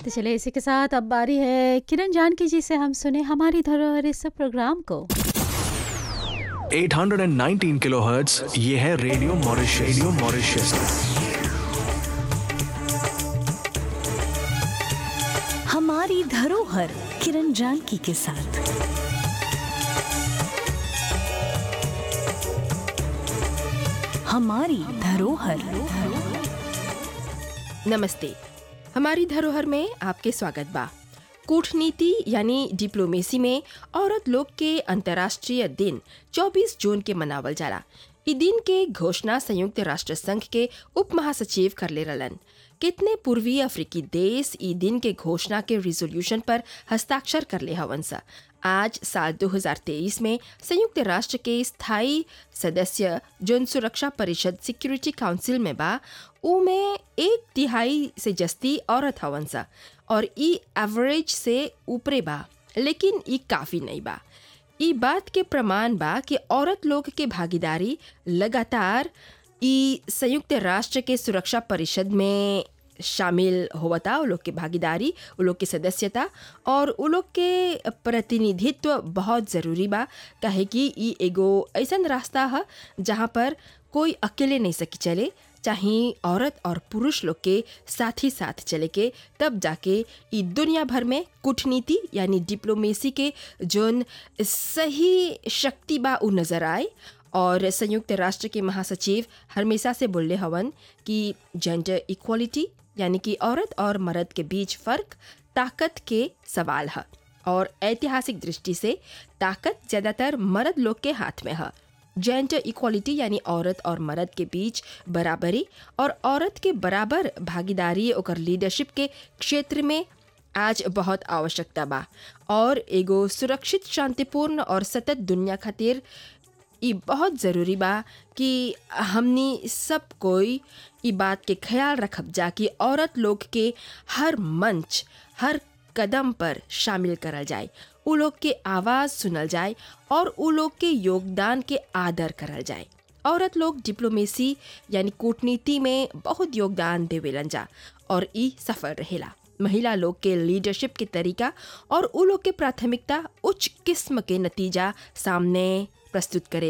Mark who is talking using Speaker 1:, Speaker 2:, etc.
Speaker 1: तो चले इसी के साथ अब बारी है किरण जानकी जी से हम सुने हमारी धरोहर इस प्रोग्राम को
Speaker 2: 819 किलोहर्ट्ज ये है रेडियो मॉरिशस रेडियो मॉरिशस
Speaker 3: हमारी धरोहर किरण जानकी के साथ हमारी धरोहर
Speaker 4: नमस्ते हमारी धरोहर में आपके स्वागत बा कूटनीति यानी डिप्लोमेसी में औरत लोग के अंतर्राष्ट्रीय दिन 24 जून के मनावल जाला इ दिन के घोषणा संयुक्त राष्ट्र संघ के उप महासचिव करले रहलन कितने पूर्वी अफ्रीकी देश इ दिन के घोषणा के रिजोल्यूशन पर हस्ताक्षर करले हवन सा आज साल 2023 में संयुक्त राष्ट्र के स्थायी सदस्य जन सुरक्षा परिषद सिक्योरिटी काउंसिल में बा ऊ में एक तिहाई से जस्ती औरत हवन सा और ई एवरेज से ऊपरे बा लेकिन ई काफ़ी नहीं बा ई बात के प्रमाण बा कि औरत लोग के भागीदारी लगातार ई संयुक्त राष्ट्र के सुरक्षा परिषद में शामिल होवता उ लोग के भागीदारी उ लोग के सदस्यता और उ लोग के प्रतिनिधित्व बहुत ज़रूरी बा काहे कि ई एगो ऐसन रास्ता है जहाँ पर कोई अकेले नहीं सकी चले चाहे औरत और पुरुष लोग के साथ ही साथ चले के तब जाके ई दुनिया भर में कूटनीति यानी डिप्लोमेसी के जोन सही शक्ति बा उ नज़र आए और संयुक्त राष्ट्र के महासचिव हमेशा से बोले हवन कि जेंडर इक्वालिटी यानी कि औरत और मर्द के बीच फ़र्क ताकत के सवाल है और ऐतिहासिक दृष्टि से ताकत ज़्यादातर मर्द लोग के हाथ में है जेंडर इक्वालिटी यानी औरत और मर्द के बीच बराबरी और औरत के बराबर भागीदारी और लीडरशिप के क्षेत्र में आज बहुत आवश्यकता बा और एगो सुरक्षित शांतिपूर्ण और सतत दुनिया खातिर ई बहुत ज़रूरी बा कि हमनी सब कोई ई बात के ख्याल रखब जा कि औरत लोग के हर मंच हर कदम पर शामिल करल जाए उ लोग के आवाज़ सुनल जाए और उ लोग के योगदान के आदर करल जाए औरत लोग डिप्लोमेसी यानी कूटनीति में बहुत योगदान देवेलन जा और ई सफल रहेला महिला लोग के लीडरशिप के तरीका और उ लोग के प्राथमिकता उच्च किस्म के नतीजा सामने प्रस्तुत करे